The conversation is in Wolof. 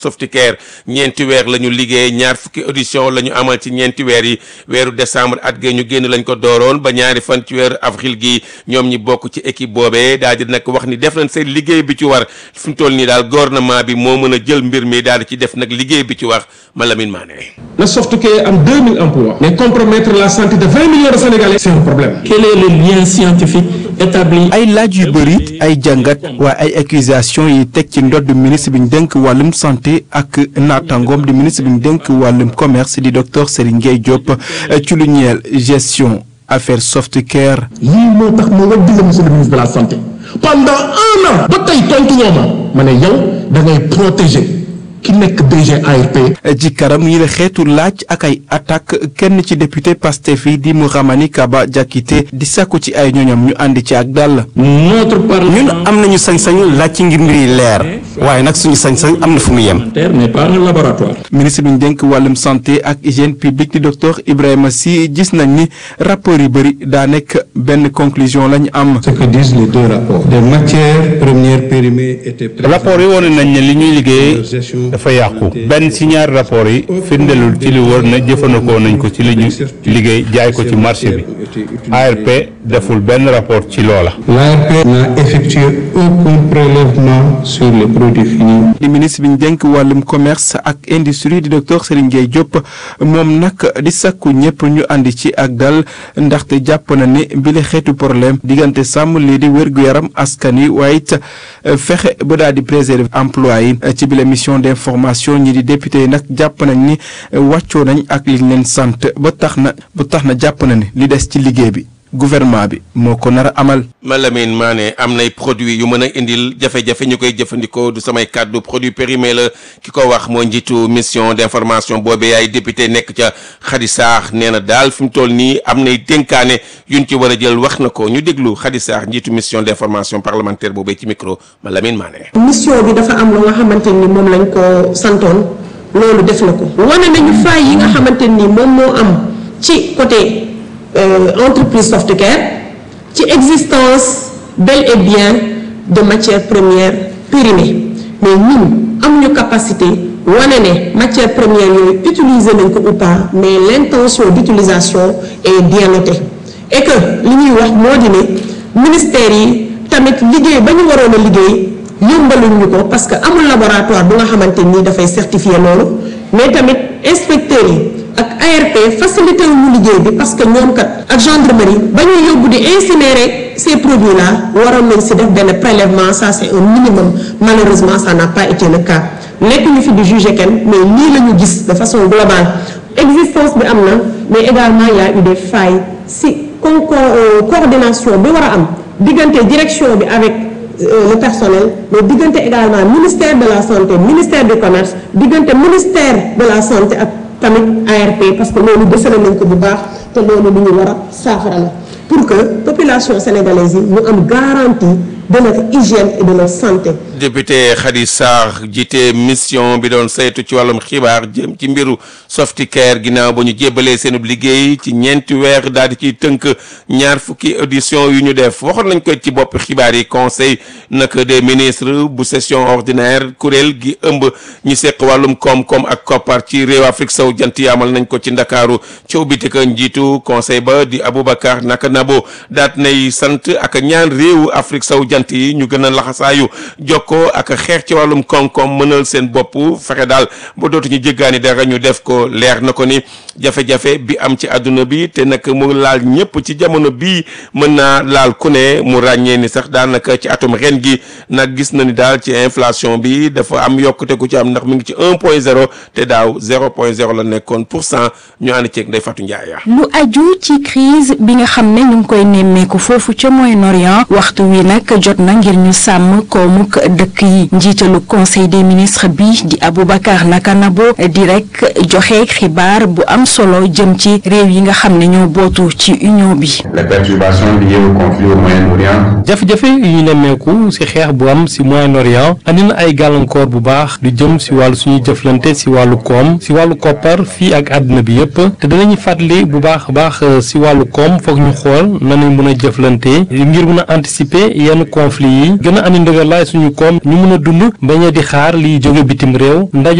Softicare ñeenti weer la ñu liggéey ñaar fukki audition la ñu amal ci ñeenti weer yi weeru décembre at gee ñu génn lañ ko dooroon ba ñaari fan ci weeru avril gi ñoom ñi bokk ci équipe boobee daal di nag wax ni def nañ seen liggéey bi ci war fi mu toll nii daal gouvernement bi moo mën a jël mbir mi daal di ci def nag liggéey bi ci war Malamine Mané. Le Softicare am 2000 emplois mais compromettre la santé de 20 millions de Sénégalais c'est un problème. Quel est le lien scientifique établi. ay laaj yu bëri ay jàngat waaye ay accusation yi teg ci ndodd ministre bi ñu dénk wàllum santé ak naataangoom di ministre bi ñu dénk wàllum commerce di docteur Serigne Gueye Diop ci lu ñeel gestion affaire Softicare. lii moo tax ma war digal monsieur le ministre de la santé pendant un an ba tey tontu ñoo ma ma ne yow da ngay protéger ki nekk DG ARP. ci karam yi la xeetu laaj ak ay attaque kenn ci député Pastef yi di Mouhamani Kaba Diakité di sàkku ci ay ñoñam ñu àndi ci ak dàll. notre parlement. ñun am nañu sañ-sañu laaj ci ngir mbir yi leer waaye nag suñu sañ-sañ am na fu mu yem. n'est pas un laboratoire. ministre bi ñu dénk wàllum santé ak hygiène publique di docteur Ibrahima Sy gis nañ ni rapport yu bëri daa nekk benn conclusion la ñu am. ce que disent les deux rapports. des matières premières périmées étaient rapport yi wane nañ ne li ñuy liggéey dafa yàqu benn ci ñaari rapport yi firndelul ci li wër na jëfandikoo nañ ko ci li ñu liggéey jaay ko ci marché bi ARP deful benn rapport ci loola. L'ARP n'a effectué aucun prélèvement sur les produits finis. di ministre bi ñu dénk wàllum commerce ak industrie di docteur Serigne Gueye Diop moom nag di sakku ñëpp ñu àndi ci ak dal ndaxte jàpp na ne bile xeetu problème diggante sàmm lii di wér-gu-yaram askan yi waaye it fexe ba daal di préserver emploi yi ci bile mission d'information ñi di député yi nag jàpp nañ ni wàccoo nañ ak liñ leen sant ba tax na ba tax na jàpp na ne li des ci liggéey bi gouvernement bi moo ko nar a amal. Malamine Mané am nay produits yu mën a indil jafe-jafe ñu koy jëfandikoo du samay kàddu produit périmé la ki ko wax moo njiitu mission d'information boobee ay député nekk ca Khady Sarr nee na daal fi mu toll nii am nay dénkaane yuñ ci war a jël wax na ko ñu déglu Khady Sarr njiitu mission d'information parlementaire boobee ci micro Malamine Mané. mission bi dafa am lu nga xamante ni moom lañ ko santoon loolu def na ko wane nañu faay yi nga xamante ni moom moo am ci côté. Euh, entreprise Softicare ci existence bel et bien de matières premières périmées mais ñun amuñu capacité wane ne matières premières yooyu utiliser nañ ko ou pas mais l'intention d'utilisation est bien notée et que li ñuy wax moo di ne ministère yi tamit liggéey ba ñu waroon a liggéey yombaluñ ñu ko parce que amul laboratoire bu nga xamante ni dafay certifier loolu mais tamit inspecteurs yi ak ARP facilité wu ñu liggéey bi parce que ñoom kat ak gendarmerie ba ñuy yóbbu di incinérer ces produits là waroon nañ si def benn prélèvement ça c'est un minimum malheureusement ça n'a pas été le cas nekk ñu fi di juger kenn mais lii la ñu gis de façon globale existence bi am na mais également il y a eu des failles si con coordination bi war a am diggante direction bi avec le personnel mais diggante également ministère de la santé ministère du commerce diggante ministère de la santé ak tamit ARP parce que loolu desale nañ ko bu baax te loolu lu ñu war a saafara la pour que population sénégalaise yi ñu am garantie de notre hygiène et de notre santé. député Khady Sarr jiite mission bi doon saytu ci wàllum xibaar jëm ci mbiru Softicare ginnaaw ba ñu jébbalee seenub liggéey ci ñeenti weer daal di ciy tënk ñaar fukki audition yu ñu def waxoon nañ ko ci bopp xibaar yi conseil nag des ministres bu session ordinaire kuréel gi ëmb ñu seq wàllum koom-koom ak koppar ci réew Afrique sow jant yi amal nañ ko ci ndakaaru ci ubbite ka njiitu conseil ba di Aboubacar naka nabo daat nay sant ak ñaan réewu Afrique sow jant yi ñu gën a laxasaayu jokkoo ak xeex ci wàllum koom-koom mënal seen bopp fexe daal ba dootuñu jéggaani dara ñu def ko leer na ko ni jafe-jafe bi am ci àdduna bi te nag mu laal ñëpp ci jamono bii mën naa laal ku ne mu ràññee ni sax daanaka ci atum ren gi nag gis na ni daal ci inflation bi dafa am yokkute ku ci am ndax mi ngi ci un point zéro te daaw zéro point zéro la nekkoon pour cent ñu ànd ceeg Ndeye Fatou Ndiaye. lu aju ci crise bi nga xam ne ñu ngi koy nemmeeku foofu ca Moyen-Orient waxtu wi nag jot na ngir ñu sàmm koomuk dëkk yi njiitalu conseil des ministres bi di Aboubacar Nakanabo di rek joxe xibaar bu am solo jëm ci réew yi nga xam ne ñoo bootu ci union bi. les perturbations liées au conflit au Moyen-Orient. jafe-jafe yu ñu nemmeeku ci xeex bu am ci Moyen-Orient andi na ay gàllankoor bu baax lu jëm ci wàllu suñuy jëflante ci wàllu koom ci wàllu koppar fii ak àddina bi yépp te danañu fàttali bu baax a baax ci wàllu koom foog ñu xool nañu mën a jëflante ngir mën a anticiper yenn conflit yi gën a andi ndëgërlaay suñu koom ñu mën a dund bañ a di xaar liy jóge bitim réew ndaje